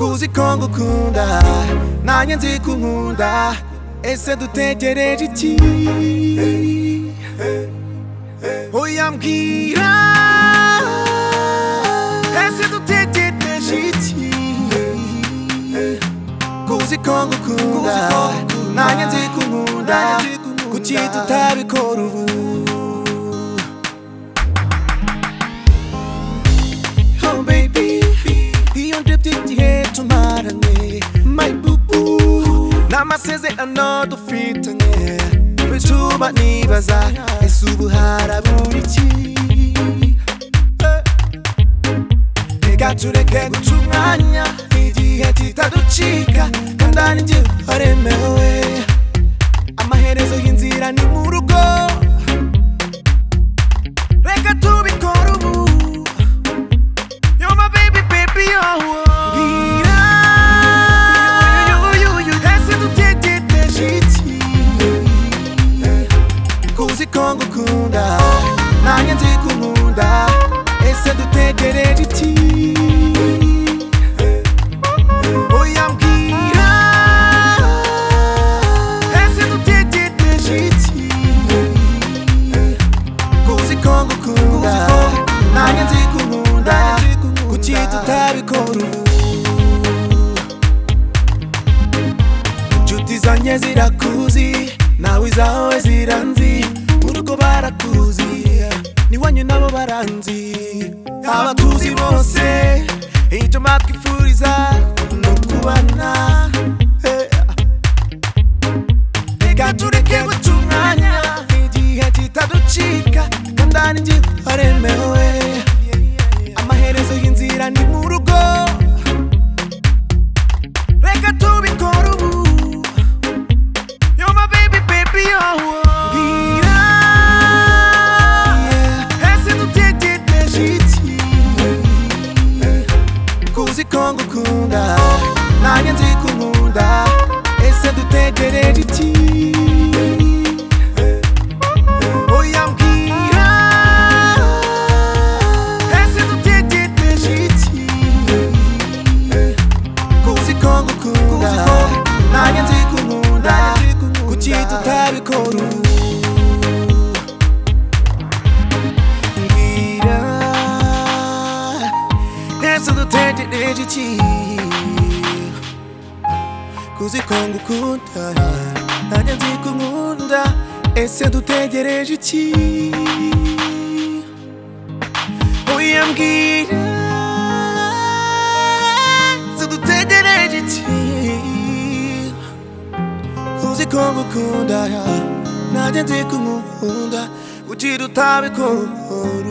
uzi ko ngukunda nanjye nzi ko unkunda ese dutegereje iki oya mbwira ese dutegereje iki ko uzi ko ngukunda nanjye nzi ko unkunda kuki tutabikora ubu Oh baby, iyo ndebye igihe tumaranye My boo boo, n'amasezerano dufitanye Bituma nibaza, ese ubu harabura iki Eh. Reka tureke guca umwanya igihe kitaducika Kandani njye waremewe Amaherezo y'inzira ni mu rugo Reka tubikore ubu You're my baby, baby, oh. Gira. You, you, you, you. Ese dutegereje iki? Kuzi ko ngukunda, nanjye nzi ko unkunda. Ese dutegereje iki? Oya mbwira. Ese dutegereje iki? kuzi ko ngukunda nanjye nzi ko unkunda kuki tutabikora ubu inshuti zanjye zirakuzi nawe izawe ziranzi urugo barakuzi n'iwanyu nabo baranzi abatuzi bose icyo mwatwifuriza ni ukubana Eh. reka tureke guca umwanya igihe kitaducika kandani njye waremewe amaherezo y'inzira ni mu rugo reka tubikore ubu You're my baby, baby, oh, oh. Mbwira, ese dutegereje iki? kuzi ko ngukunda nanjye nzi ko unkunda ese dutegereje iki oya mbwira ese dutegereje iki kuzi ko ngukunda nanjye nzi ko unkunda kuki tutabikora ubu mbwira ese dutegereje iki kuzi ko ngukunda nanjye nzi ko unkunda ese dutegereje iki oya mbwira ese dutegereje iki kuzi ko ngukunda nanjye nzi ko unkunda kuki tutabikora